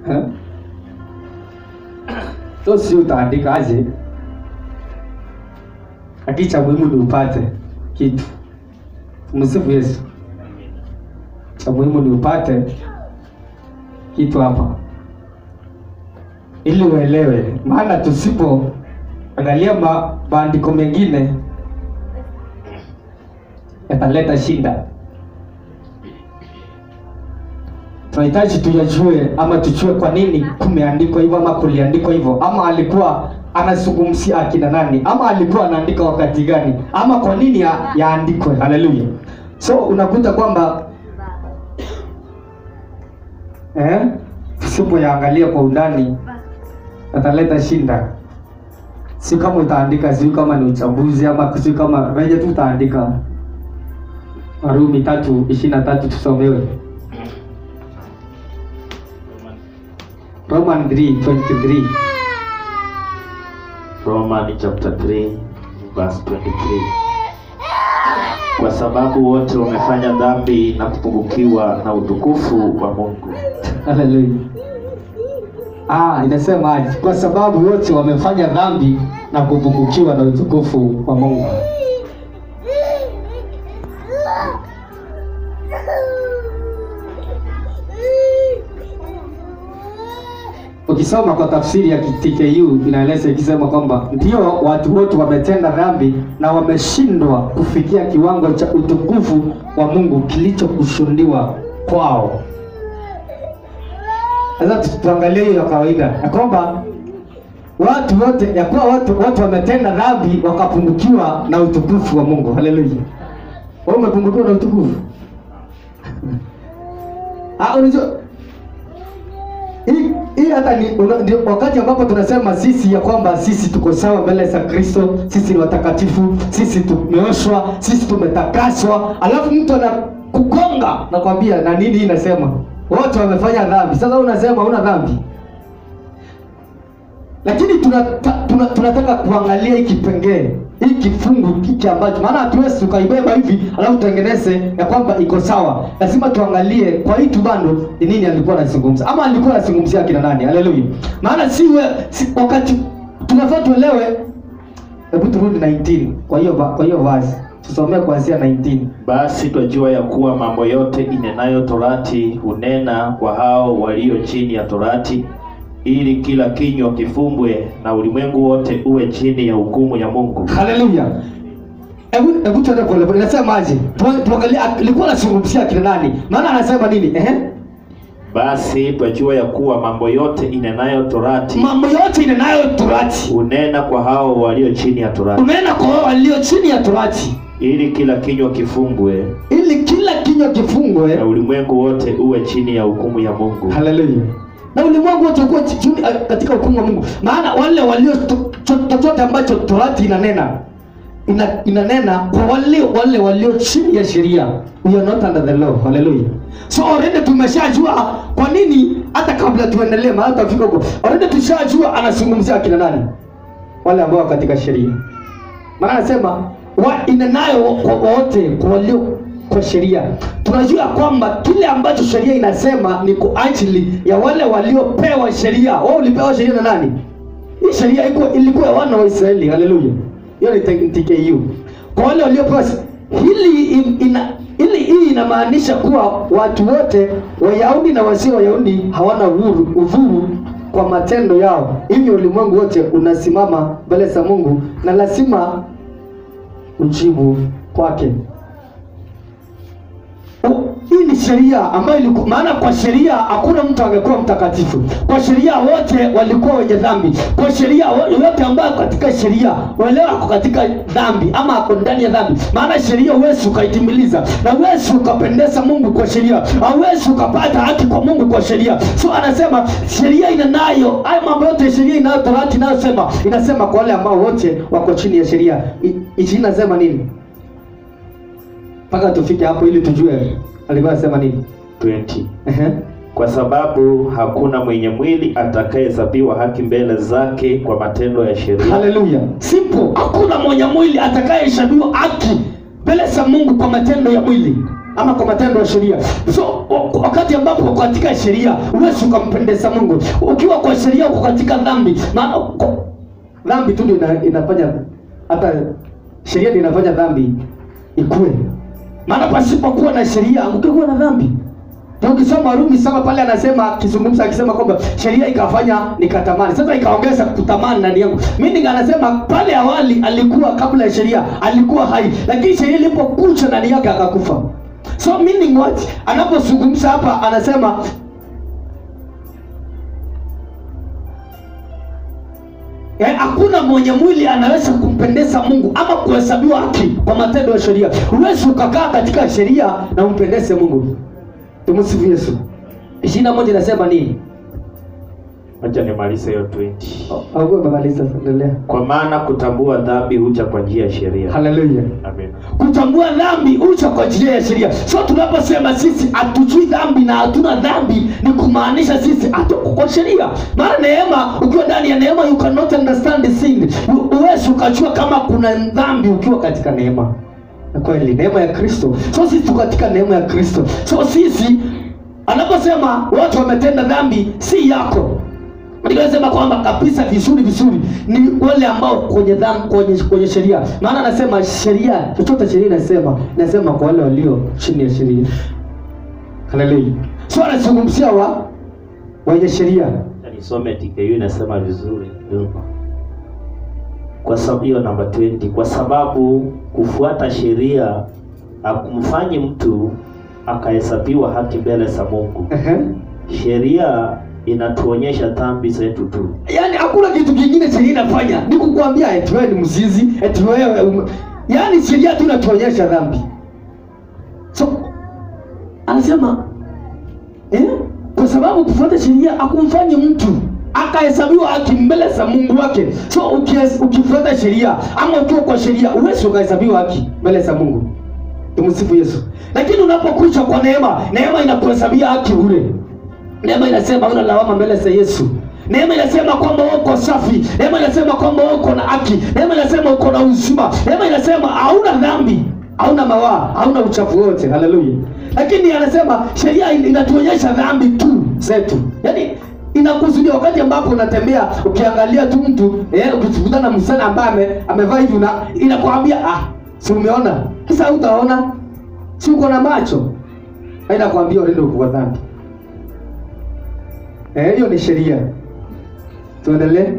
Eh? so si utaandika aje lakini cha muhimu ni upate kitu msifu yesu cha muhimu ni upate kitu hapa ili uelewe maana tusipo angalia ma, maandiko mengine yataleta shida tunahitaji tuyajue ama tujue kwa nini kumeandikwa hivyo ama kuliandikwa hivyo ama alikuwa anazungumzia akina nani ama alikuwa anaandika wakati gani ama kwa nini ya- yaandikwe haleluya so unakuta kwamba eh, tusipoyaangalia kwa undani ataleta shinda si kama utaandika sijui kama ni uchambuzi ama sijui kama reje tu utaandika warumi tatu ishirini na tatu tusomewe roman 3:23 Roman chapter 3 verse 23. Kwa sababu wote wamefanya dhambi na kupungukiwa na utukufu wa Mungu. Haleluya. Ah, inasema aje? Kwa sababu wote wamefanya dhambi na kupungukiwa na utukufu wa Mungu. Ukisoma kwa tafsiri ya TKU inaeleza ikisema kwamba ndio watu wote wametenda dhambi na wameshindwa kufikia kiwango cha utukufu wa Mungu kilichokusudiwa kwao. Sasa tu- tuangalie hiyo ya kawaida ya kwamba watu wote ya kuwa watu watu wametenda dhambi wakapungukiwa na utukufu wa Mungu. Haleluya. Wewe umepungukiwa na utukufu? Ah, unajua hii hii hata ni una- ndio wakati ambapo tunasema sisi ya kwamba sisi tuko sawa mbele za Kristo, sisi ni watakatifu, sisi tumeoshwa, sisi tumetakaswa, alafu mtu anakugonga nakwambia, na nini hii inasema wote wamefanya dhambi. Sasa unasema una dhambi, lakini tunata, tuna, tunataka kuangalia hii kipengee hii kifungu hiki ambacho maana hatuwezi tukaibeba hivi alafu tutengeneze ya kwamba iko sawa. Lazima tuangalie kwa hii tubando ni nini alikuwa anazungumza, ama alikuwa anazungumzia akina nani? Haleluya! Maana si, we, si wakati tunafaa tuelewe. Hebu turudi 19 kwa hiyo va- kwa hiyo vazi tusomee kuanzia 19. Basi twajua ya kuwa mambo yote inenayo torati hunena kwa hao walio chini ya torati, ili kila kinywa kifumbwe na ulimwengu wote uwe chini ya hukumu ya Mungu. Haleluya. Hebu hebu tuende pole pole. Inasemaje? Tu- Tuangalie alikuwa anazungumzia akina nani? Maana anasema nini? Ehe. Basi twajua ya kuwa mambo yote inenayo torati Mambo yote inenayo torati. hunena kwa hao walio chini ya torati, Unaenda kwa wao walio chini ya torati ili kila kinywa kifumbwe ili kila kinywa na kifungwe. ulimwengu wote uwe chini ya hukumu ya Mungu. Haleluya. Na ulimwengu wote ukuwa chini ah, katika hukumu wa Mungu. Maana wale walio to- cho- chochote ambacho torati inanena ina, inanena kwa wale wale walio chini ya sheria. We are not under the law. Haleluya. So already tumeshajua kwa nini hata kabla tuendelee maana tutafika huko. Already tushajua anazungumzia akina nani? Wale ambao wako katika sheria. Maana anasema wa inenayo kwa wote kwa walio kwa sheria. Tunajua kwamba kile ambacho sheria inasema ni kwa ajili ya wale waliopewa sheria. Wao ulipewa sheria na nani? Hii sheria iko ilikuwa ya wana wa Israeli. Haleluya. Hiyo ni TKU. Kwa wale waliopewa se- hili in- ina ili hii inamaanisha kuwa watu wote Wayahudi na wasio Wayahudi hawana uhuru udhuru kwa matendo yao. Hivyo ulimwengu wote unasimama mbele za Mungu na lazima ujibu kwake. U- Hii ni sheria ambayo ilikuwa maana, kwa sheria hakuna mtu angekuwa mtakatifu. Kwa sheria wote walikuwa wenye dhambi. Kwa sheria wo- yoyote ambayo ako katika sheria walewa ako katika dhambi ama ako ndani ya dhambi, maana sheria huwezi ukaitimiliza na huwezi ukapendeza Mungu kwa sheria, hauwezi ukapata haki kwa Mungu kwa sheria. So anasema sheria inanayo haya mambo yote, sheria inayo torati inayosema inasema kwa wale ambao wote wako chini ya sheria. I- Ishirini nasema nini? mpaka tufike hapo ili tujue alikuwa anasema nini. 20 Ehe. Kwa sababu hakuna mwenye mwili atakayehesabiwa haki mbele zake kwa matendo ya sheria, Haleluya. Simple. Hakuna mwenye mwili atakayehesabiwa haki mbele za Mungu kwa matendo ya mwili. ama kwa matendo ya sheria so wa- wakati ambapo uko katika sheria huwezi ukampendeza mungu ukiwa kwa sheria uko katika dhambi maana uko- dhambi tu ndio ina, inafanya hata sheria ndio inafanya dhambi ikue maana pasipokuwa na sheria ukikuwa na dhambi ndio ukisoma Warumi saba pale anasema akizungumza akisema kwamba sheria ikafanya nikatamani. Sasa ikaongeza kutamani ndani yangu. Meaning anasema pale awali alikuwa kabla ya sheria alikuwa hai, lakini sheria ilipokuja ndani yake akakufa. So meaning what? Anapozungumza hapa anasema Eh, hakuna mwenye mwili anaweza kumpendeza Mungu ama kuhesabiwa haki kwa matendo ya sheria. Huwezi ukakaa katika sheria na umpendeze Mungu. Tumsifu Yesu. ishirini na moja inasema nini? Acha nimalize hiyo 20. Au umemaliza? Endelea. Kwa maana kutambua dhambi huja kwa njia ya sheria. Haleluya. Amen. Kutambua dhambi ucha kwa njia ya sheria. So tunaposema sisi hatujui dhambi na hatuna dhambi, ni kumaanisha sisi hatuko kwa sheria. Maana neema, ukiwa ndani ya neema, you cannot understand the sin. Huwezi ukajua kama kuna dhambi ukiwa katika neema. Na kweli neema ya Kristo. So sisi tuko katika neema ya Kristo. So sisi anaposema watu wametenda dhambi, si yako nikasema kwamba kabisa vizuri vizuri ni wale ambao kwenye dhambi kwenye, kwenye sheria maana anasema sheria chochote sheria inasema inasema kwa wale walio chini ya sheria haleluya so anazungumzia wa wenye sheria Acha Nisome TKU inasema vizuri nyuma. Kwa sababu hiyo namba 20 kwa sababu kufuata sheria hakumfanyi mtu akahesabiwa haki mbele za Mungu. Ehe. Sheria inatuonyesha dhambi zetu tu. yaani hakuna kitu kingine sheria inafanya ni kukuambia eti wewe ni mzizi eti wewe ume... yaani sheria tu inatuonyesha dhambi so anasema eh? kwa sababu kufuata sheria akumfanyi mtu akahesabiwa haki mbele za mungu wake so ukies- ukifuata sheria ama ukiwa kwa sheria huwezi ukahesabiwa haki mbele za mungu tumsifu yesu lakini unapokuja kwa neema neema inakuhesabia haki bure Neema inasema una lawama mbele za Yesu. Neema inasema kwamba wewe uko safi. Neema inasema kwamba wewe uko na haki. Neema inasema uko na uzima. Neema inasema hauna dhambi, hauna mawaa, hauna uchafu wote. Haleluya. Lakini anasema sheria in- inatuonyesha dhambi tu zetu. Yaani inakusudia wakati ambapo unatembea ukiangalia tu mtu eh, ukikutana na msichana ambaye ame, amevaa hivi na inakwambia ah, si umeona? Sasa utaona si uko na macho. Hainakwambia unaenda kwa dhambi. Eh, hiyo ni sheria. Tuendelee.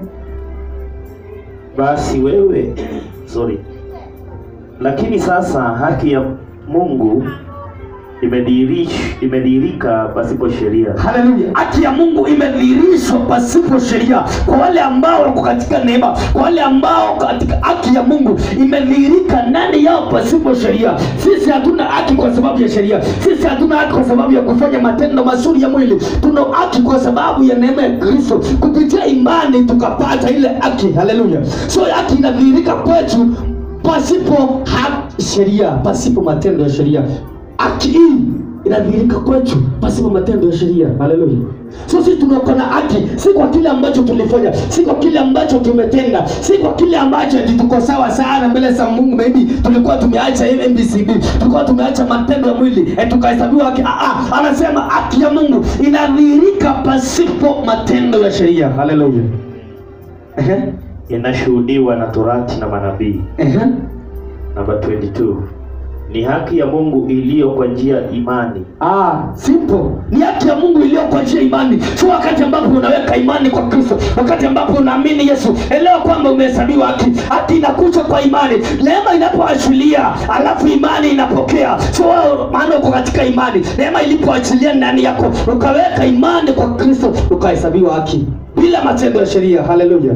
Basi wewe sorry. Lakini sasa haki ya Mungu imedhihirish- imedhihirika pasipo sheria. Haleluya. Haki ya Mungu imedhihirishwa pasipo sheria kwa wale ambao wako katika neema, kwa wale ambao katika haki ya Mungu imedhihirika ndani yao pasipo sheria. Sisi hatuna haki kwa sababu ya sheria. Sisi hatuna haki kwa sababu ya kufanya matendo mazuri ya mwili. Tuna haki kwa sababu ya neema ya Kristo. Kupitia imani tukapata ile haki. Haleluya. So haki inadhihirika kwetu pasipo ha- sheria, pasipo matendo ya sheria. Haki hii inadhihirika kwetu pasipo matendo ya sheria. Haleluya. So sisi tunakuwa na haki, si kwa kile ambacho tulifanya, si kwa kile ambacho tumetenda, si kwa kile ambacho eti tuko sawa sana mbele za Mungu. Maybe tulikuwa tumeacha ile MBCB, tulikuwa tumeacha matendo ya mwili, eh, tukahesabiwa haki. Ah, ah, anasema haki ya Mungu inadhihirika pasipo matendo ya sheria. Haleluya. Ehe. Inashuhudiwa na Torati na manabii. Ehe. Namba 22 ni haki ya Mungu iliyo kwa njia ya imani. Ah, simple. Ni haki ya Mungu iliyo kwa njia ya imani. Sio wakati ambapo unaweka imani kwa Kristo, wakati ambapo unaamini Yesu, elewa kwamba umehesabiwa haki. Haki inakuja kwa imani. Neema inapoachilia, alafu imani inapokea. Sio wewe maana uko katika imani. Neema ilipoachilia ndani yako, ukaweka imani kwa Kristo, ukahesabiwa haki bila matendo ya sheria. Haleluya.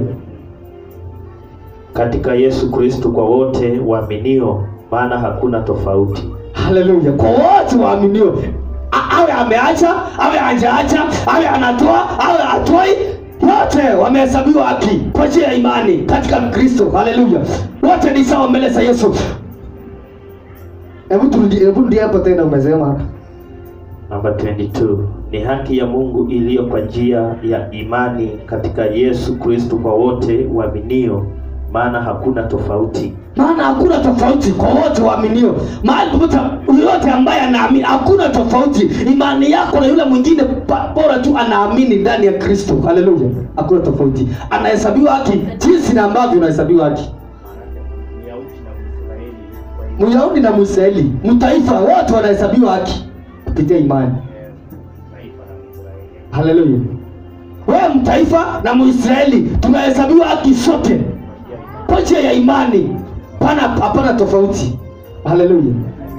Katika Yesu Kristo kwa wote waaminio, maana hakuna tofauti. Haleluya. Kwa wote waaminio, A- awe ameacha, awe hajaacha, awe anatoa, awe atoi, wote wamehesabiwa haki kwa njia ya imani katika Kristo. Haleluya. Wote ni sawa mbele za Yesu. Hebu turudi, hebu rudi hapo tena, umesema Namba 22 ni haki ya Mungu iliyo kwa njia ya imani katika Yesu Kristo kwa wote waaminio, maana hakuna tofauti maana hakuna tofauti kwa wote waaminio mahali popote yoyote ambaye anaamini hakuna tofauti imani yako na yule mwingine pa- bora tu anaamini ndani ya kristo haleluya hakuna tofauti anahesabiwa haki jinsi na ambavyo unahesabiwa haki myahudi na mwisraeli mtaifa wote wanahesabiwa haki kupitia imani haleluya wewe mtaifa na mwisraeli tunahesabiwa haki sote kwa njia ya imani pana hapana tofauti haleluya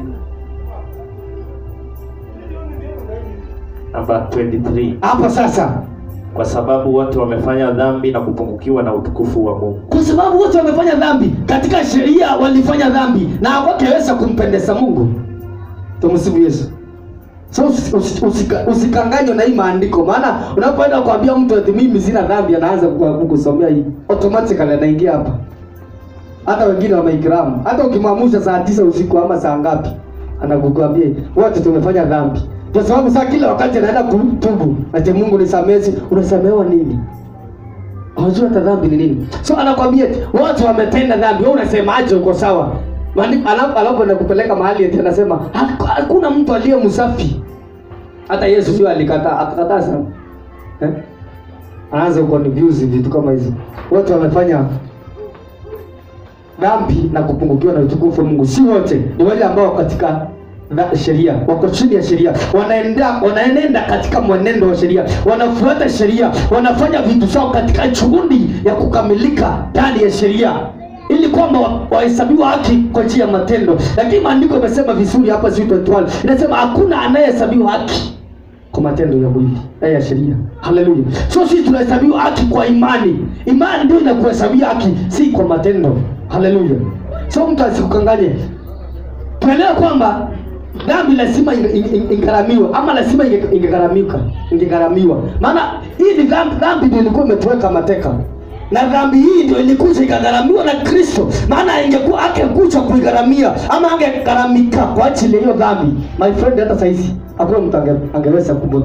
namba 23 hapa sasa kwa sababu wote wamefanya dhambi na kupungukiwa na utukufu wa mungu kwa sababu wote wamefanya dhambi katika sheria walifanya dhambi na hawakeweza kumpendeza mungu tumsifu yesu so usi- usi- usika- usikanganywe na hii maandiko maana unapoenda kuambia mtu ati mimi sina dhambi anaanza ku- kukusomea hii automatically anaingia hapa hata wengine wa maikramu hata ukimwamusha saa tisa usiku ama saa ngapi anakukwambia wote tumefanya dhambi kwa sababu saa kila wakati anaenda kutubu ati mungu nisamezi unasamehewa nini hawajui hata dhambi ni nini so anakwambia eti, wote wametenda dhambi wewe unasemaje uko sawa Maandiko- alafu alafu anakupeleka mahali eti anasema "Haku- hakuna mtu aliye msafi hata yesu sio alikataa akakataa sana eh? anaanza kuconfuse vitu kama hizo wote wamefanya dhambi na kupungukiwa na utukufu wa mungu si wote ni wale ambao wako katika na- sheria wako chini ya sheria wanaenda wanaenenda katika mwenendo wa sheria wanafuata sheria wanafanya vitu zao katika juhudi ya kukamilika ndani ya sheria ili kwamba wa- wahesabiwa haki kwa njia ya matendo lakini maandiko imesema vizuri hapa si 21 inasema hakuna anayehesabiwa haki kwa matendo ya mwili eh, ya sheria haleluya so sisi tunahesabiwa haki kwa imani imani ndio inakuhesabia haki si kwa matendo haleluya so mtu asikukanganye tuelewe kwamba dhambi lazima inge- inge- ingharamiwe ama lazima inge- ingegharamika ingegharamiwa maana hii ni dhambi dhambi ndio ilikuwa imetuweka mateka na dhambi hii ndio ilikuja ikagharamiwa na kristo maana ingekuwa angekuja kuigharamia ama angegharamika kwa ajili ya hiyo dhambi my friend hata sahizi hakuna mtu ange, angeweza kubo-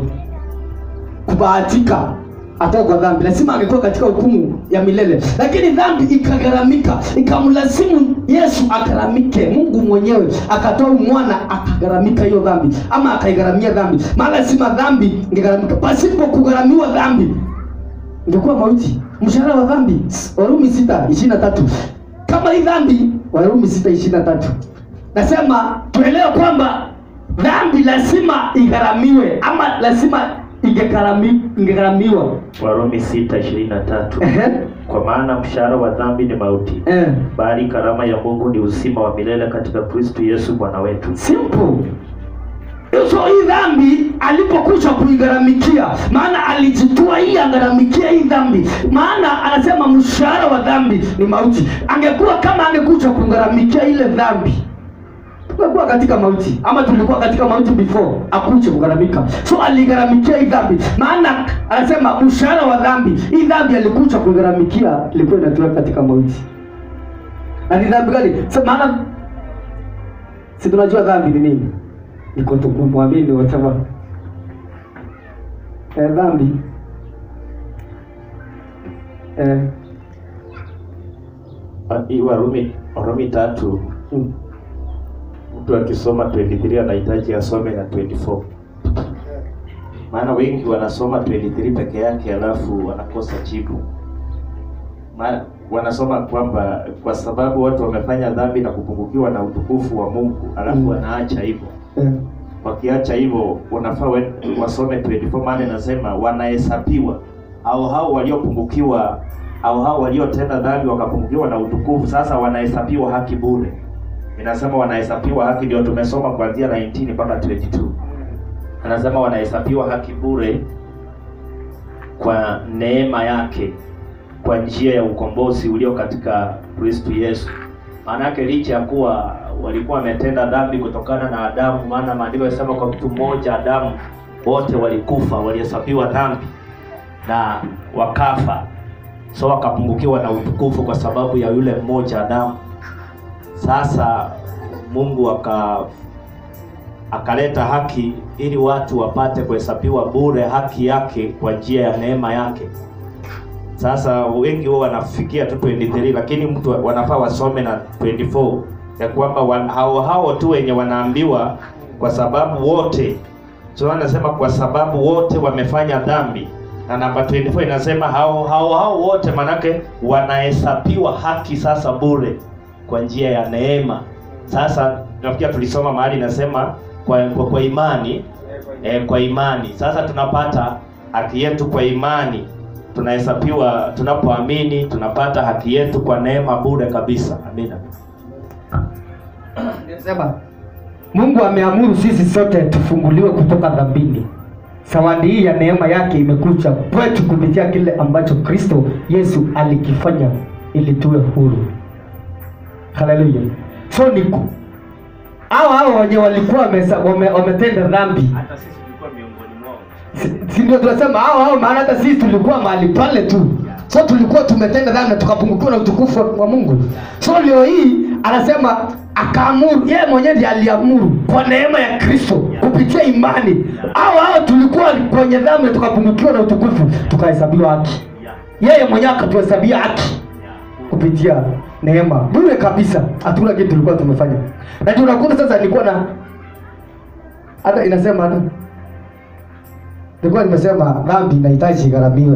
kubahatika atoka kwa dhambi lazima angekuwa katika hukumu ya milele lakini dhambi ikagharamika ikamlazimu yesu agharamike mungu mwenyewe akatoa mwana akagharamika hiyo dhambi ama akaigharamia dhambi maana lazima dhambi ingegharamika pasipo kugharamiwa dhambi ingekuwa mauti mshahara wa dhambi warumi sita ishirini na tatu kama hii dhambi warumi sita ishirini na tatu nasema tuelewe kwamba dhambi lazima igharamiwe ama lazima ingegharami- ingegharamiwa warumi 6:23 Ehe. kwa maana mshahara wa dhambi ni mauti Eh. bali karama ya mungu ni uzima wa milele katika kristo yesu bwana wetu simple so hii dhambi alipokuja kuigharamikia maana alijitua hii agharamikia hii dhambi maana anasema mshahara wa dhambi ni mauti angekuwa kama angekuja kugharamikia ile dhambi tungekuwa katika mauti ama tulikuwa katika mauti before akuje kugharamika so aligharamikia hii dhambi maana anasema mshahara wa dhambi hii dhambi alikuja kuigharamikia ilikuwa inatuweka katika mauti na ni dhambi gani so, maana si tunajua dhambi ni nini ni kutokumwamini whatever eh, dhambi eh, Ah, hii warumi warumi tatu mm, mtu akisoma 23 anahitaji asome na 24 maana wengi wanasoma 23 peke yake alafu wanakosa jibu maana wanasoma kwamba kwa sababu watu wamefanya dhambi na kupungukiwa na utukufu wa mungu alafu Mm. wanaacha hivyo eh, wakiacha hivyo wanafaa we- wasome 24 maana inasema wanahesabiwa au hao waliopungukiwa au hao waliotenda dhambi wakapungukiwa na utukufu sasa wanahesabiwa haki bure inasema wanahesabiwa haki ndio tumesoma kuanzia 19 mpaka 22 anasema wanahesabiwa haki bure kwa neema yake kwa njia ya ukombozi ulio katika kristu yesu maana yake licha ya kuwa walikuwa wametenda dhambi kutokana na adamu maana maandiko yanasema kwa mtu mmoja adamu wote walikufa walihesabiwa dhambi na wakafa so wakapungukiwa na utukufu kwa sababu ya yule mmoja adamu sasa mungu aka akaleta haki ili watu wapate kuhesabiwa bure haki yake kwa njia ya neema yake Sasa wengi wao wanafikia tu 23 lakini mtu wanafaa wasome na 24 ya kwamba wa- hao hao tu wenye wanaambiwa kwa sababu wote so anasema kwa sababu wote wamefanya dhambi na namba 24 inasema hao hao hao wote manake wanahesabiwa haki sasa bure kwa njia ya neema. Sasa nafikia tulisoma mahali inasema kwa, kwa, kwa imani eh, kwa imani. Sasa tunapata haki yetu kwa imani, tunahesabiwa tunapoamini, tunapata haki yetu kwa neema bure kabisa. Amina. Sema Mungu ameamuru sisi sote tufunguliwe kutoka dhambini. Zawadi hii ya neema yake imekuja kwetu kupitia kile ambacho Kristo Yesu alikifanya ili tuwe huru. Haleluya. So ni ku- hao hao wenye walikuwa wamesa- wame- wametenda dhambi Hata sisi tulikuwa miongoni mwao. Si- si ndio tunasema hao hao, maana hata sisi tulikuwa mahali pale tu, so tulikuwa tumetenda dhambi na tukapungukiwa na utukufu wa- wa Mungu. So leo hii anasema akaamuru, yeye mwenyewe ndiye aliamuru kwa neema ya Kristo kupitia imani. Hao hao tulikuwa kwenye dhambi na tukapungukiwa na utukufu, tukahesabiwa haki. Yeah. Yeye mwenyewe akatuhesabia haki Yeah. kupitia neema bure kabisa, hatuna kitu tulikuwa tumefanya. Na ndio unakuta sasa, nilikuwa na hata inasema hata nilikuwa nimesema dhambi inahitaji igharamiwe,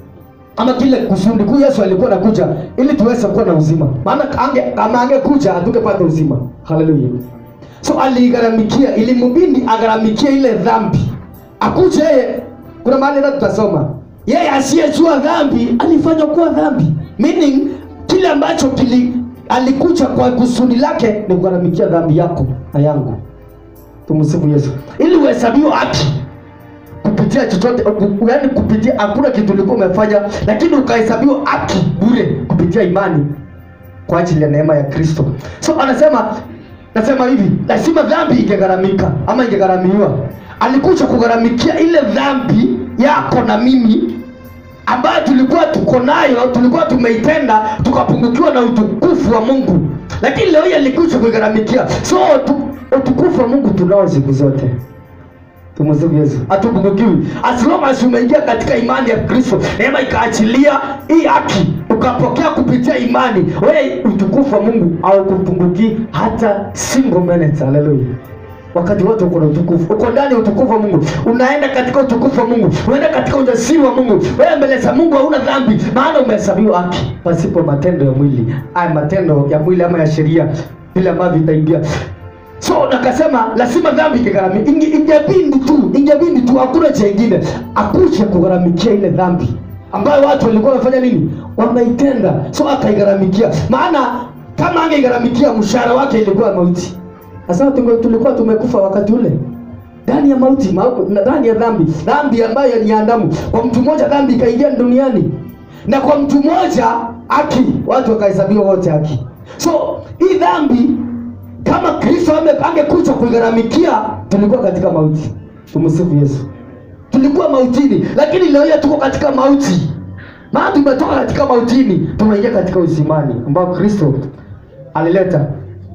ama kile kusudi kuu Yesu alikuwa anakuja ili tuweze kuwa na uzima, maana ange, kama angekuja hatungepata uzima. Haleluya! So aliigharamikia, ilimbidi agharamikie ile dhambi, akuje yeye. Kuna mahali hata tutasoma yeye asiyejua dhambi alifanywa kuwa dhambi, meaning kile ambacho kili alikuja kwa kusudi lake ni kugharamikia dhambi yako na yangu. Tumsifu Yesu, ili uhesabiwe haki kupitia chochote, yaani kupitia hakuna kitu ulikuwa umefanya, lakini ukahesabiwa haki bure kupitia imani kwa ajili ya neema ya Kristo. So anasema nasema hivi, lazima dhambi ingegharamika ama ingegharamiwa. Alikuja kugharamikia ile dhambi yako na mimi ambayo tulikuwa tuko nayo, tulikuwa tumeitenda tukapungukiwa na utukufu wa Mungu, lakini leo hii alikuja kuigharamikia. So tu, utukufu wa Mungu tunao siku zote. Tumsifu Yesu. Hatupungukiwi. As long as umeingia katika imani ya Kristo, neema ikaachilia hii haki, ukapokea kupitia imani, wewe utukufu wa Mungu haukupunguki hata single minute. Haleluya. Wakati wote uko na utukufu, uko ndani ya utukufu wa Mungu, unaenda katika utukufu wa Mungu, unaenda katika ujasiri wa Mungu. Wewe mbele za Mungu hauna dhambi, maana umehesabiwa haki pasipo matendo ya mwili, aya matendo ya mwili ama ya sheria, vile ambavyo itaingia so nakasema lazima dhambi ingegharamia inge, ingebindi tu ingebindi tu hakuna chengine akuje kugharamikia ile dhambi ambayo watu walikuwa wamefanya nini wameitenda so akaigharamikia maana kama angegharamikia mshahara wake ilikuwa mauti sasa tunge- tulikuwa tumekufa wakati ule ndani ya mauti mau- na ndani ya dhambi dhambi ambayo ni ya damu kwa mtu mmoja dhambi ikaingia duniani na kwa mtu mmoja haki watu wakahesabiwa wote haki so hii dhambi kama Kristo ame- angekuja kuigharamikia, tulikuwa katika mauti. Tumsifu Yesu. Tulikuwa mautini, lakini leo hii tuko katika mauti, maana tumetoka katika mautini, tumeingia katika uzimani ambao Kristo alileta.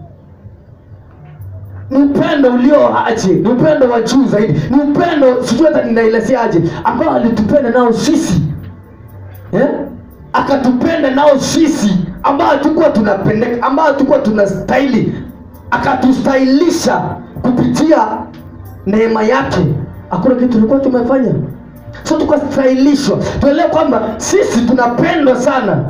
Ni upendo ulio aje, ni upendo wa juu zaidi, ni upendo sijui hata ninaelezeaje, ambao alitupenda nao sisi eh? akatupenda nao sisi ambao hatukuwa tunapendeka, ambao hatukuwa tunastahili, akatustahilisha kupitia neema yake. Hakuna kitu tulikuwa tumefanya, so tukastahilishwa. Tuelewe kwamba sisi tunapendwa sana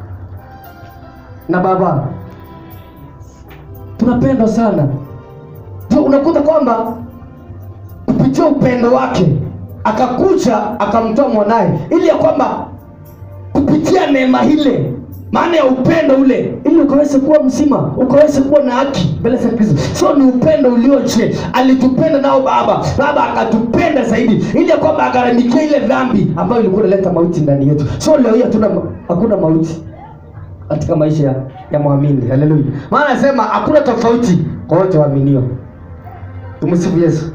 na Baba, tunapendwa sana. Ndio unakuta kwamba kupitia upendo wake akakuja akamtoa mwanaye ili ya kwamba kupitia neema ile maana ya upendo ule ili ukaweze kuwa mzima ukaweze kuwa na haki mbele za kristo so ni upendo ulioje alitupenda nao baba baba akatupenda zaidi ili ya kwamba agharamikia ile dhambi ambayo ilikuwa inaleta mauti ndani yetu so leo hii hatuna hakuna mauti katika maisha ya, ya mwamini haleluya maana anasema hakuna tofauti kwa wote waaminio tumsifu yesu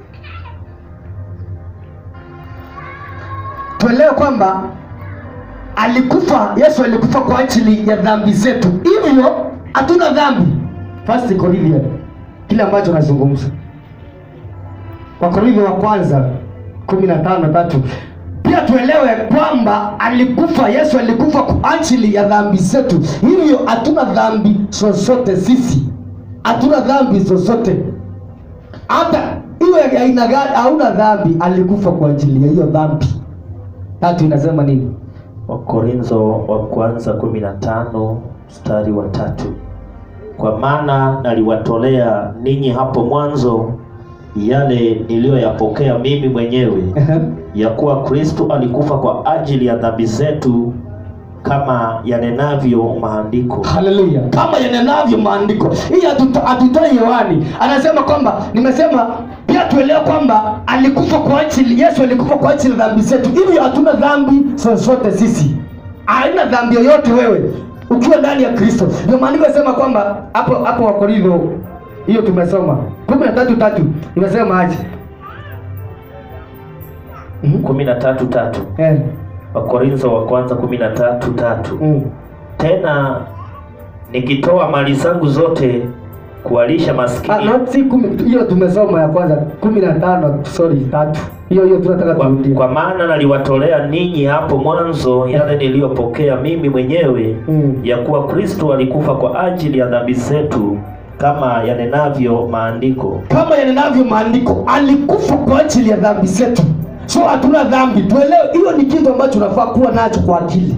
tuelewe kwamba alikufa yesu alikufa kwa ajili ya dhambi zetu hivyo hatuna dhambi first Corinthians kile ambacho nazungumza wakorintho wa kwanza kumi na tano tatu pia tuelewe kwamba alikufa yesu alikufa kwa ajili ya dhambi zetu hivyo hatuna dhambi zozote sisi hatuna dhambi zozote hata iwe ya aina gani hauna dhambi alikufa kwa ajili ya hiyo dhambi tatu inasema nini Wakorintho wa kwanza kumi na tano mstari wa tatu kwa maana naliwatolea ninyi hapo mwanzo yale niliyoyapokea mimi mwenyewe ya kuwa Kristo alikufa kwa ajili ya dhambi zetu kama yanenavyo maandiko. haleluya kama yanenavyo maandiko hii hatuto- hatutoi hewani anasema kwamba nimesema pia tuelewe kwamba alikufa kwa ajili yesu alikufa kwa ajili ya dhambi zetu hivyo hatuna dhambi zozote sisi haina dhambi yoyote wewe ukiwa ndani ya kristo ndio maandiko yasema kwamba hapo hapo wakorintho hiyo tumesoma kumi na tatu tatu imesema aje Mhm. kumi na tatu tatu Eh, Wakorintho wa kwanza kumi na tatu tatu mm. tena nikitoa mali zangu zote kuwalisha Ah, maskini no, si kumi hiyo tumesoma ya kwanza kumi na tano sorry tatu hiyo hiyo tunataka kwa, turudie kwa maana naliwatolea ninyi hapo mwanzo yale niliyopokea mimi mwenyewe Mm. ya kuwa Kristo alikufa kwa ajili ya dhambi zetu kama yanenavyo maandiko. kama yanenavyo maandiko alikufa kwa ajili ya dhambi zetu so hatuna dhambi tuelewe hiyo ni kitu ambacho unafaa kuwa nacho kwa akili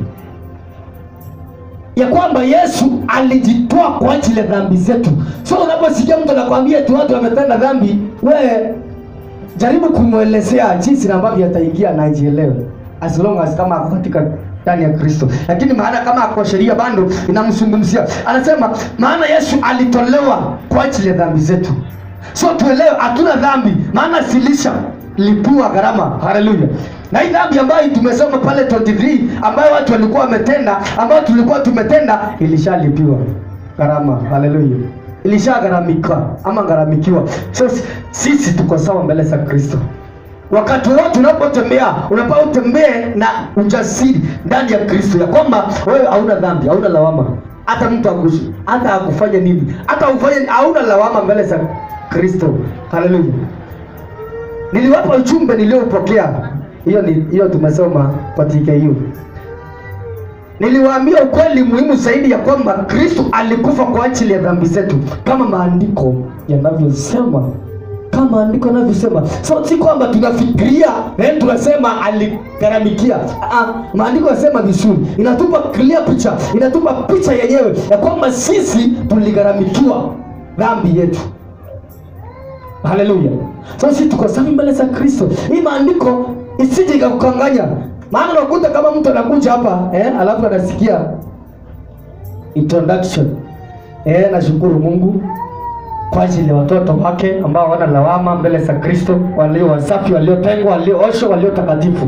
ya kwamba yesu alijitoa kwa ajili ya dhambi zetu so unaposikia mtu anakwambia eti watu wametenda dhambi we jaribu kumwelezea jinsi na ambavyo ataingia na ajielewe as long as kama ako katika ndani ya kristo lakini maana kama ako sheria bado inamzungumzia anasema maana yesu alitolewa kwa ajili ya dhambi zetu so tuelewe hatuna dhambi maana silisha lipua gharama haleluya na hii dhambi ambayo tumesoma pale 23 ambayo watu walikuwa wametenda ambayo tulikuwa tumetenda ilishalipiwa gharama haleluya ilishagharamika ama gharamikiwa so si- sisi tuko sawa mbele za kristo wakati wote unapotembea unafaa utembee na ujasiri ndani ya kristo ya kwamba wewe hauna dhambi hauna lawama hata mtu akushi hata akufanya nini hata ufanye hauna lawama mbele za kristo haleluya niliwapa ujumbe niliopokea hiyo ni hiyo tumesoma kwa TKU niliwaambia ukweli muhimu zaidi ya kwamba kristo alikufa kwa ajili ya dhambi zetu kama maandiko yanavyosema kama maandiko yanavyosema so si kwamba tunafikiria eh, tunasema aligharamikia ah, maandiko yasema vizuri inatupa clear picha inatupa picha yenyewe ya kwamba sisi tuligharamikiwa dhambi yetu haleluya so sisi tuko safi mbele za kristo hii maandiko isije ikakukanganya maana unakuta kama mtu anakuja hapa eh, alafu anasikia introduction eh, nashukuru mungu kwa ajili ya watoto wake ambao wana lawama mbele za kristo walio wasafi waliotengwa waliooshwa walio takatifu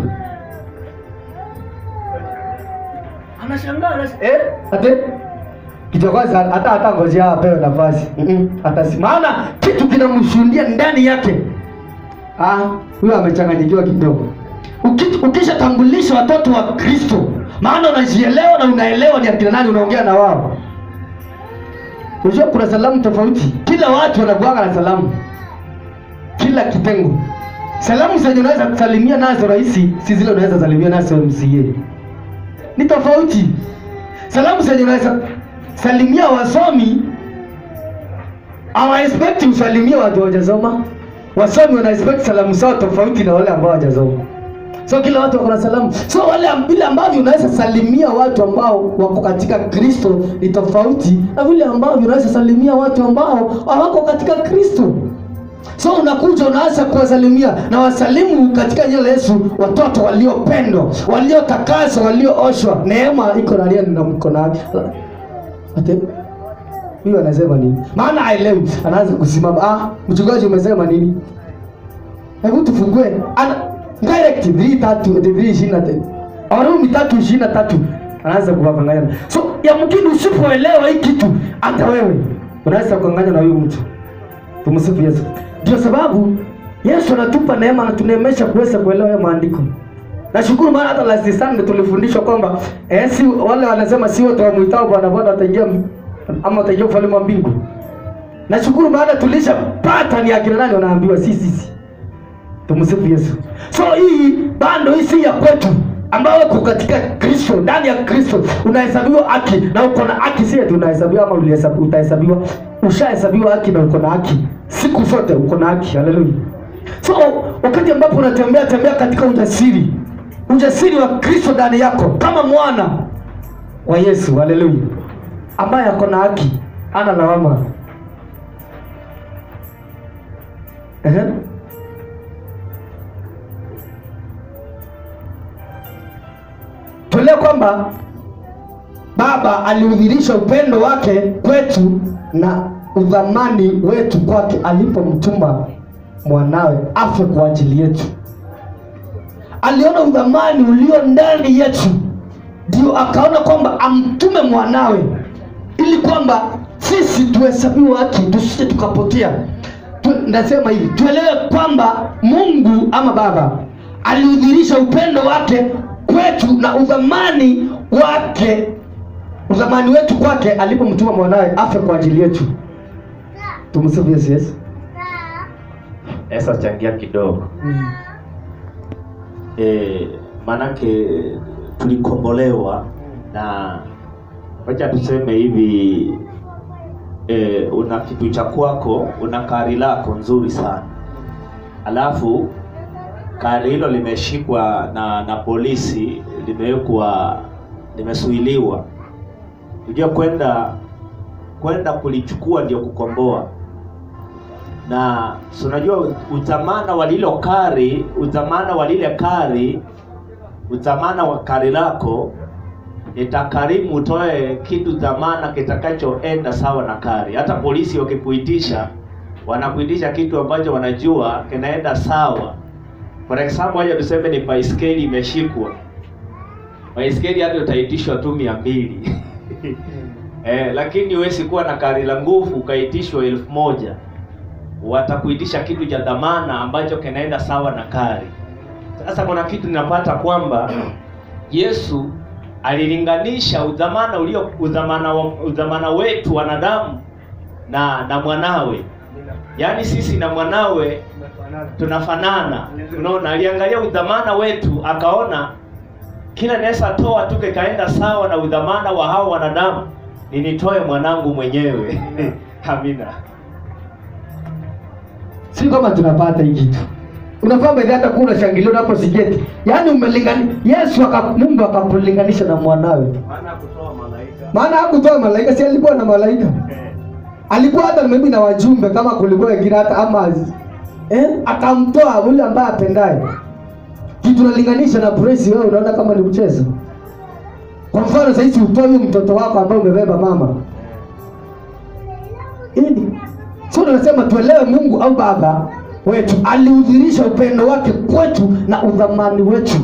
anashangaa anas- eh, ate kitu ya kwanza hata hata ngojea apewe nafasi Mm-mm, hata si maana kitu kinamshuhudia ndani yake ah huyo amechanganyikiwa kidogo Uki- ukishatambulisha watoto wa kristo maana unajielewa na unaelewa ni akina nani unaongea na wao unajua kuna salamu tofauti kila watu wanakuanga na salamu kila kitengo salamu zenye unaweza kusalimia nazo rahisi si zile unaweza salimia nazo mca ni tofauti salamu zenye unaweza salimia wasomi hawa expect usalimia watu hawajasoma wasomi wana expect salamu zao tofauti na wale ambao hawajasoma so kila watu wako na salamu so wale am- vile ambavyo unaweza salimia watu ambao wako katika kristo ni tofauti na vile ambavyo unaweza salimia watu ambao hawako katika kristo so unakuja unaanza kuwasalimia na wasalimu katika jina la yesu watoto waliopendwa waliotakaswa waliooshwa neema iko ndani yenu na mkono wake ate huyo anasema nini maana aelewi anaanza kusimama ah mchungaji umesema nini hebu tufungue ana direct 3 tatu 3 ishirini na tatu Warumi tatu ishirini na tatu anaanza kuwakanganya so yamkini usipoelewa hii kitu hata wewe unaweza kukanganya na huyu mtu tumsifu yesu ndio sababu yesu anatupa neema anatuneemesha kuweza kuelewa haya maandiko Nashukuru maana hata last Sunday tulifundishwa kwamba eh, si wale wanasema si wote wamuitao Bwana Bwana wataingia m- ama wataingia ufalme wa mbingu. Nashukuru maana tulishapata ni akina nani wanaambiwa si sisi. Tumsifu Yesu. So hii bando hii si ya kwetu ambayo uko katika Kristo, ndani ya Kristo unahesabiwa haki na uko na haki, si eti unahesabiwa ama ulihesabiwa, utahesabiwa, ushahesabiwa haki na uko na haki siku zote, uko na haki. Haleluya. So wakati ambapo unatembea tembea katika ujasiri, ujasiri wa Kristo ndani yako kama mwana wa Yesu, haleluya, ambaye ako na haki, ana lawama. Ehe. Tuelewe kwamba Baba aliudhirisha upendo wake kwetu na udhamani wetu kwake alipomtuma mwanawe afe kwa ajili yetu. Aliona udhamani ulio ndani yetu, ndio akaona kwamba amtume mwanawe ili kwamba sisi tuhesabiwe haki, tusije tukapotea. Tu, nasema hivi tuelewe kwamba Mungu ama Baba aliudhirisha upendo wake kwetu na udhamani wake udhamani wetu kwake alipomtuma mwanawe afe kwa ajili yetu. Tumsifu Yesu. Yesu. Esa changia kidogo e, manake tulikombolewa na wacha tuseme hivi e, una kitu cha kwako, una kari lako nzuri sana, alafu kari hilo limeshikwa na na polisi, limewekwa limesuiliwa. Unajua kwenda kwenda kulichukua ndio kukomboa na si unajua udhamana wa lilo kari, udhamana wa lile kari, udhamana wa kari lako itakarimu utoe kitu dhamana kitakachoenda sawa na kari. Hata polisi wakikuitisha, wanakuitisha kitu ambacho wanajua kinaenda sawa. For example, haja tuseme ni baiskeli imeshikwa, baiskeli hata utaitishwa tu mia mbili eh, lakini huwezi kuwa na kari la nguvu ukaitishwa elfu moja watakuitisha kitu cha dhamana ambacho kinaenda sawa na kari. Sasa kuna kitu ninapata kwamba Yesu alilinganisha udhamana ulio udhamana, wa- udhamana wetu wanadamu na na mwanawe, yaani sisi na mwanawe tunafanana. Unaona, aliangalia udhamana wetu akaona kila naweza toa tu kikaenda sawa na udhamana wa hao wanadamu, ninitoe mwanangu mwenyewe. Amina. si kama tunapata hii kitu unafaa bedhi hata kuwa unashangilia unaposikia yaani umelingani Yesu aka, Mungu akakulinganisha na mwanawe Maana kutoa malaika. maana hakutoa malaika si alikuwa na malaika alikuwa hata maybe na wajumbe kama kulikuwa wengine hata ama eh, akamtoa ule ambaye apendaye kitu nalinganisha na praise wewe unaona kama ni mchezo kwa mfano saizi utoe huyo mtoto wako ambaye umebeba mama Hili. So tunasema tuelewe Mungu au Baba wetu aliudhirisha upendo wake kwetu na udhamani wetu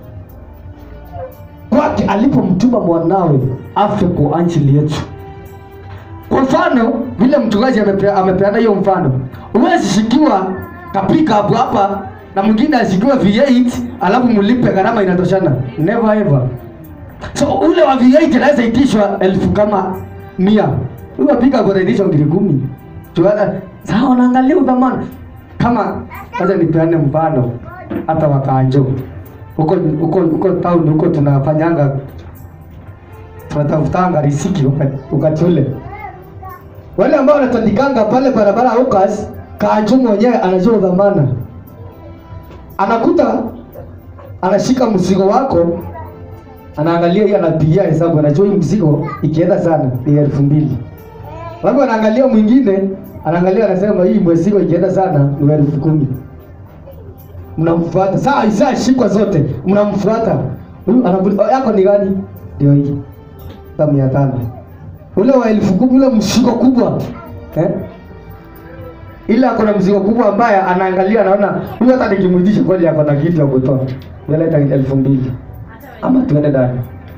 kwake alipomtuma mwanawe afe kwa ajili yetu. Kwa mfano vile mchungaji amepe- amepeana hiyo mfano, huwezi shikiwa kapika hapo hapa na mwingine ashikiwa V8 alafu mlipe gharama inatoshana, never ever. So ule wa V8 anaweza itishwa elfu kama mia, huyo apika hapo anaitishwa ngiri kumi. Tuana sawa, unaangalia udhamana kama acha nipeane mfano hata wakanjo huko huko huko town huko tunafanyanga tunatafutanga riziki wakati- wakati ule wale ambao wanatandikanga pale barabara ya Ukas, Kanjo mwenyewe anajua dhamana, anakuta anashika mzigo wako, anaangalia hii, anapigia hesabu, anajua hii mzigo ikienda sana ni elfu mbili. Wako anaangalia mwingine, anaangalia anasema hii mzigo ikienda sana ni elfu kumi. Mnamfuata saa isaa shikwa zote, mnamfuata huyu, anakuuliza yako ni gani? Ndio hii sa mia tano ule wa elfu kumi ule mzigo kubwa eh? ile ako na mzigo kubwa ambaye anaangalia anaona huyu hata nikimwitisha kweli ako na kitu ya kutoa yaleta elfu mbili ama tuende ndani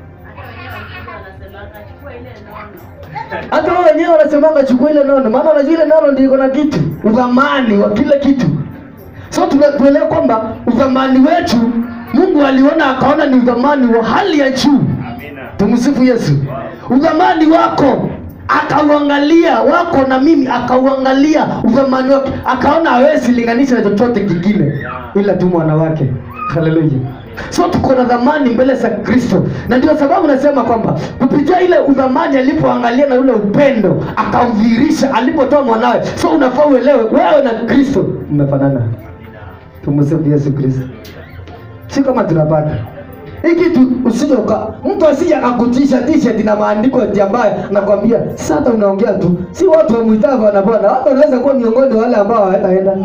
hata wao wenyewe wanasemanga chukua ile nono maana wanajua ile nono ndio iko na kitu udhamani wa kila kitu so tuna- tuelewe kwamba udhamani wetu mungu aliona akaona ni udhamani wa hali ya juu tumsifu yesu udhamani wako akauangalia wako na mimi akauangalia udhamani wake akaona hawezi linganisha na chochote kingine ila tu mwana wake haleluya so tuko na dhamani mbele za kristo na ndio sababu nasema kwamba kupitia ile udhamani alipoangalia na ule upendo akaudhihirisha alipotoa mwanawe so unafaa uelewe wewe na kristo mmefanana tumsifu yesu kristo si kama tunapata hii kitu usije uka mtu asije akakutisha t-shirt na maandiko ati ambayo nakwambia sasa unaongea tu si watu wamwitao wanapona watu wanaweza kuwa miongoni wa wale ambao hawataenda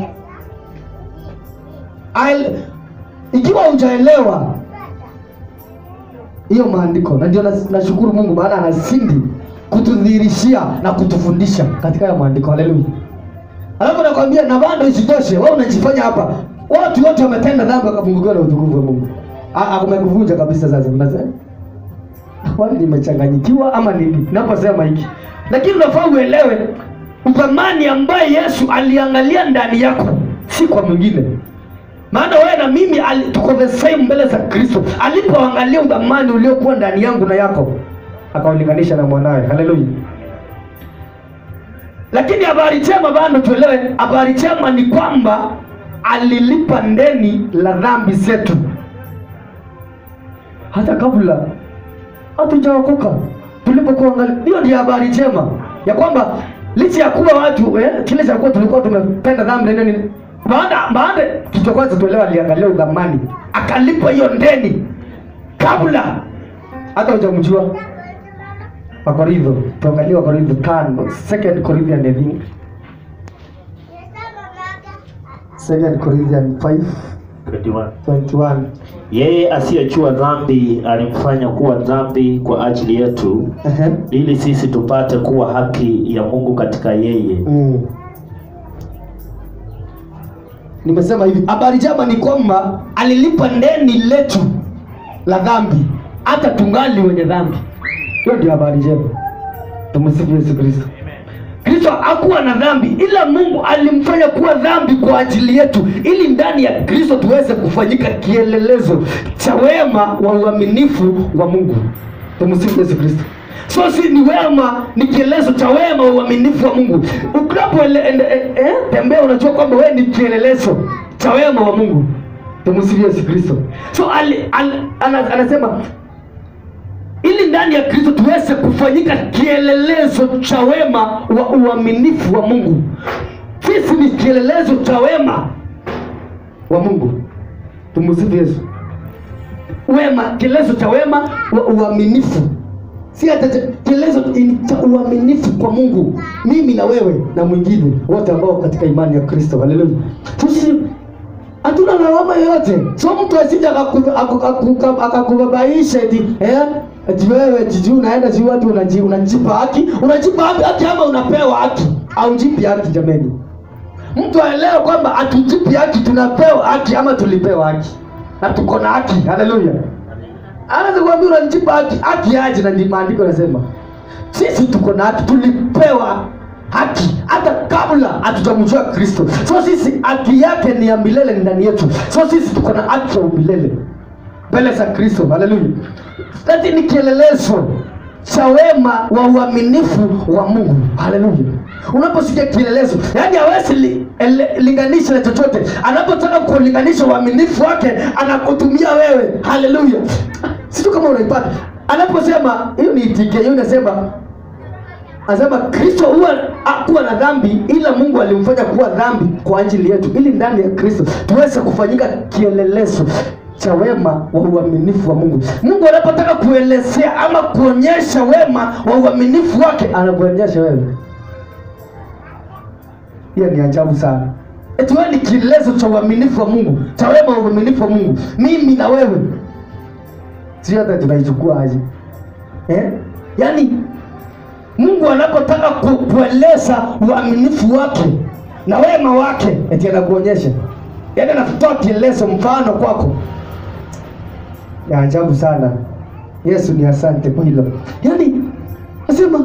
I'll- ikiwa hujaelewa hiyo maandiko na ndio nas- nashukuru mungu maana anazidi kutudhihirishia na kutufundisha katika hayo maandiko haleluya alafu nakwambia na bado isitoshe wewe unajifanya hapa watu wote wametenda dhambi wakapungukiwa na utukufu wa mungu Ah, ah, umekuvunja kabisa sasa unasema wali nimechanganyikiwa ama nini naposema hiki lakini unafaa uelewe uthamani ambaye yesu aliangalia ndani yako si kwa mwingine maana wewe na mimi ali- tuko the same mbele za kristo alipoangalia udhamani uliokuwa ndani yangu na yako akaulinganisha na mwanawe haleluya lakini habari njema bado tuelewe habari njema ni kwamba alilipa ndeni la dhambi zetu hata kabla hatujaokoka tulipokuangalia hiyo ndio habari njema ya kwamba licha ya kuwa watu eh, kile cha kuwa tulikuwa tumependa dhambi na nini baada baada kitu cha kwanza tuelewa aliangalia udhamani akalipa hiyo ndeni kabla hata hujamjua wakorintho tuangalie wakorintho tano second corinthian i think second corinthian 5 21. 21 yeye asiyejua dhambi alimfanya kuwa dhambi kwa ajili yetu Ehe. ili sisi tupate kuwa haki ya mungu katika yeye Mm. nimesema hivi habari njema ni kwamba alilipa ndeni letu la dhambi hata tungali wenye dhambi hiyo ndio habari njema tumsifu yesu kristo kristo hakuwa na dhambi ila mungu alimfanya kuwa dhambi kwa ajili yetu ili ndani ya kristo tuweze kufanyika kielelezo cha wema wa uaminifu wa mungu tumsifu yesu kristo so si ni wema ni kielelezo cha wema wa uaminifu wa mungu unapotembea unajua kwamba wewe ni kielelezo cha wema wa mungu tumsifu yesu kristo so ali, ali, ana, anasema ili ndani ya kristo tuweze kufanyika kielelezo cha wema wa uaminifu wa mungu sisi ni kielelezo cha wema wa mungu tumusifu yesu wema kielelezo cha wema wa uaminifu si hata cha- kielelezo in- cha uaminifu kwa mungu mimi na wewe na mwingine wote ambao katika imani ya kristo haleluya tusi hatuna lawama yoyote so mtu asija akaku- aku- aku- akakubabaisha eti eh, eti wewe jiji unaenda si watu unaji- unajipa haki unajipa haki haki ama unapewa haki aujipi haki jameni mtu aelewe kwamba hatujipi haki tunapewa haki ama tulipewa haki na tuko na haki haleluya anaweza kuambia unajipa haki haki aje na ndi maandiko yanasema sisi tuko na haki tulipewa haki hata kabla hatujamjua kristo so sisi haki yake ni ya milele ndani yetu so sisi tuko na haki ya umilele mbele za kristo haleluya lati ni kielelezo cha wema wa uaminifu wa mungu haleluya unaposikia kielelezo yaani hawezi li, ele- linganisha na chochote anapotaka kulinganisha uaminifu wake anakutumia wewe haleluya situ kama unaipata anaposema hiyo ni itike hiyo inasema anasema kristo huwa hakuwa na dhambi ila mungu alimfanya kuwa dhambi kwa ajili yetu ili ndani ya kristo tuweze kufanyika kielelezo cha wema wa uaminifu wa mungu mungu anapotaka kuelezea ama kuonyesha wema wa uaminifu wake anakuonyesha wewe hiyo ni ajabu sana eti wewe ni kielelezo cha uaminifu wa mungu cha wema wa uaminifu wa mungu mimi na wewe sio hata tunaichukua aje eh? yaani mungu anapotaka ku, kueleza uaminifu wake na wema wake eti anakuonyesha yaani anatoa kielezo mfano kwako ya ajabu sana yesu ni asante kwa hilo yaani nasema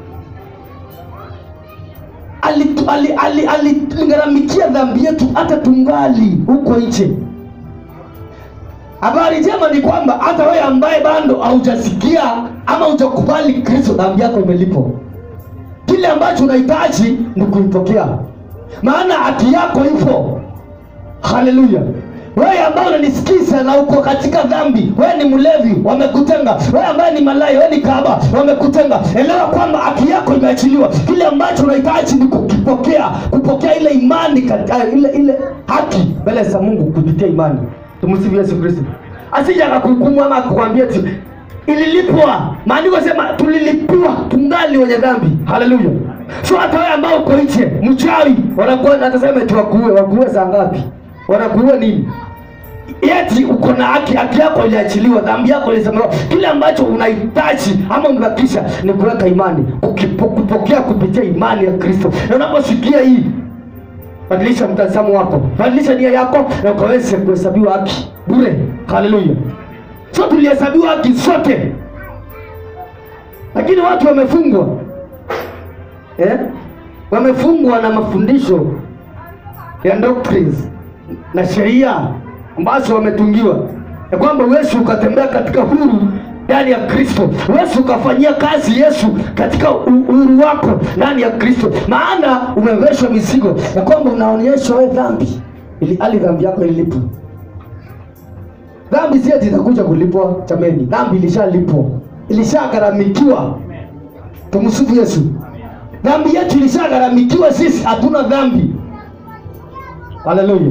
aligharamikia ali, ali, ali, aligharamikia dhambi yetu hata tungali huko nje habari njema ni kwamba hata wewe ambaye bado haujasikia ama hujakubali kristo dhambi yako imelipwa kile ambacho unahitaji ni kuipokea maana haki yako ipo haleluya wewe ambaye unanisikiza na uko katika dhambi wewe ni mlevi wamekutenga wewe ambaye ni malaya wewe ni kahaba wamekutenga elewa kwamba haki yako imeachiliwa kile ambacho unahitaji ni kukipokea kupokea ile imani katika ile ile haki mbele za mungu kupitia imani tumsifu yesu kristo asija akakuhukumu ama akukwambia ti ililipwa maandiko sema tulilipiwa tungali wenye dhambi haleluya so hata wewe ambao uko nje mchawi wanakuwa natasema eti wakuue wakuue saa ngapi wanakuua nini yeti uko na haki haki yako iliachiliwa dhambi yako ilisamehewa kile ambacho unahitaji ama umebakisha ni kuweka imani kukipo, kupokea kupitia imani ya kristo na unaposikia hii badilisha mtazamo wako badilisha nia yako na ukaweze kuhesabiwa haki bure haleluya so tulihesabiwa haki sote lakini watu wamefungwa eh? wamefungwa na mafundisho ya doctrines na sheria ambazo wametungiwa ya kwamba huwezi ukatembea katika huru ndani ya kristo huwezi ukafanyia kazi yesu katika u- uhuru wako ndani ya kristo maana umeveshwa mizigo ya kwamba unaonyeshwa we dhambi ili hali dhambi yako ilipwa dhambi si ati itakuja kulipwa chameni dhambi ilishalipwa ilishagharamikiwa tumsifu yesu dhambi yetu ilishagharamikiwa sisi hatuna dhambi haleluya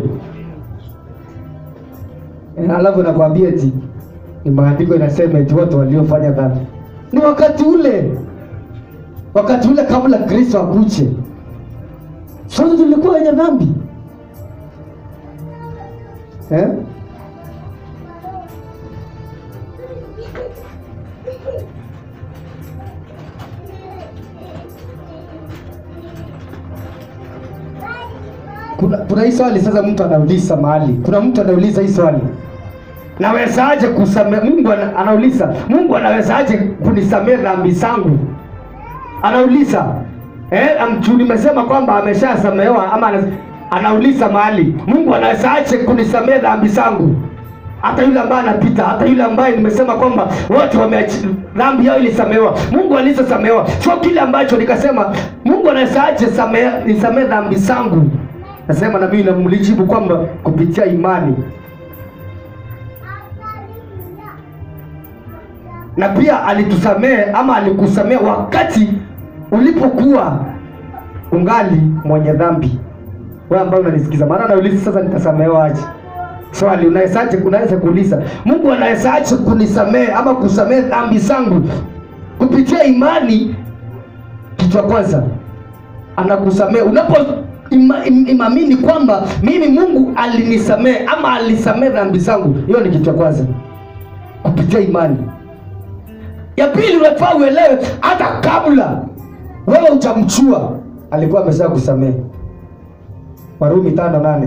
Eh, alafu nakwambia eti ni maandiko inasema eti watu waliofanya dhambi ni wakati ule wakati ule kabla kristo akuje sote tulikuwa wenye dhambi eh? kuna, kuna hii swali sasa mtu anauliza mahali kuna mtu anauliza hii swali nawezaje kusamea mungu ana, anauliza mungu anawezaje kunisamea dhambi zangu anauliza eh, mtu nimesema kwamba ameshasamehewa ama ana, anauliza mahali mungu anawezaje kunisamea dhambi zangu hata yule ambaye anapita hata yule ambaye nimesema kwamba wote wameachi dhambi yao ilisamehewa mungu alizosamehewa sio kile ambacho nikasema mungu anawezaje samea- nisamee dhambi zangu nasema na mimi namlijibu kwamba kupitia imani na pia alitusamehe ama alikusamehe wakati ulipokuwa ungali mwenye dhambi wewe ambaye unanisikiza maana nauliza sasa nitasamehewa aje swali unawezaje unaweza kuuliza mungu anawezaje kunisamehe ama kusamehe dhambi zangu kupitia imani kichwa kwanza anakusamehe unapo ima, im, imamini kwamba mimi mungu alinisamehe ama alisamehe dhambi zangu hiyo ni kitu cha kwanza kupitia imani ya pili unafaa uelewe hata kabla wewe utamchua alikuwa amesha kusamehe warumi tano nane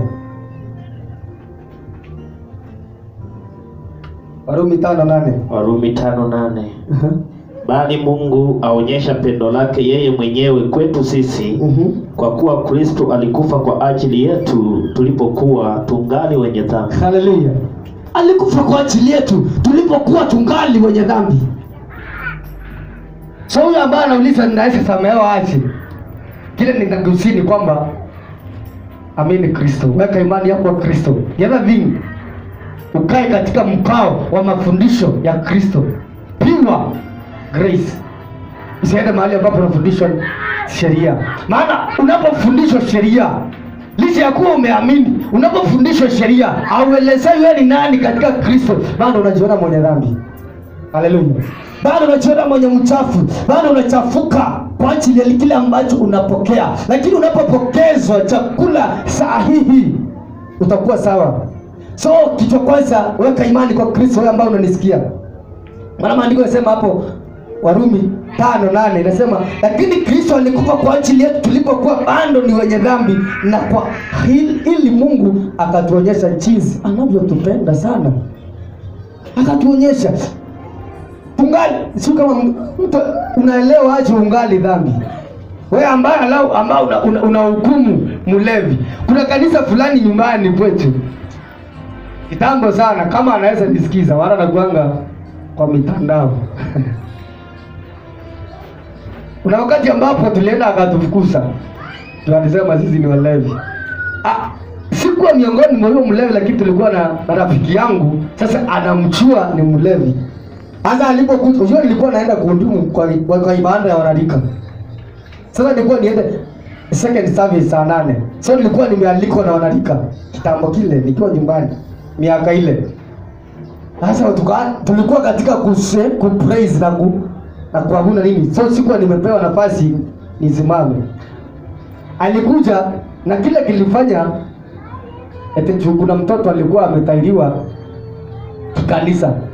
warumi tano nane warumi tano nane bali mungu aonyesha pendo lake yeye mwenyewe kwetu sisi Mhm. kwa kuwa kristo alikufa kwa ajili yetu tulipokuwa tungali wenye dhambi haleluya alikufa kwa ajili yetu tulipokuwa tungali wenye dhambi so huyo ambaye anauliza ninaweza samehewa aje kile ninagusini kwamba amini kristo weka imani yako kwa kristo the other thing ukae katika mkao wa mafundisho ya kristo pure grace usiende mahali ambapo unafundishwa sheria maana unapofundishwa sheria licha ya kuwa umeamini unapofundishwa sheria auelezei wewe ni nani katika kristo bado unajiona mwenye dhambi haleluya bado unajiona mwenye mchafu bado unachafuka kwa ajili ya kile ambacho unapokea lakini unapopokezwa chakula sahihi utakuwa sawa so kichwa kwanza weka imani kwa kristo wewe ambao unanisikia maana maandiko yanasema hapo warumi tano nane inasema lakini kristo alikufa kwa ajili yetu tulipokuwa bado ni wenye dhambi na kwa ili, ili mungu akatuonyesha jinsi anavyotupenda sana akatuonyesha tungali sio kama m- mtu unaelewa aje ungali dhambi wewe ambaye alau ambao una, una, una hukumu mlevi kuna kanisa fulani nyumbani kwetu kitambo sana, kama anaweza nisikiza, wala nakuanga kwa mitandao kuna wakati ambapo tulienda akatufukuza, tunasema sisi ni walevi. Ah, sikuwa miongoni mwa huyo mlevi, lakini tulikuwa na, na rafiki yangu, sasa anamchua ni mlevi. Sasa alipokuja, unajua nilikuwa naenda kuhudumu kwa, kwa, kwa ibada ya wanarika. Sasa nilikuwa niende second service saa nane, so nilikuwa nimealikwa na wanarika kitambo kile, nikiwa nyumbani miaka ile. Sasa tuka, tulikuwa katika kuse, kupraise na ku, na kuabudu nini, so sikuwa nimepewa nafasi nisimame. Alikuja na kile kilifanya eti juu kuna mtoto alikuwa ametairiwa kanisa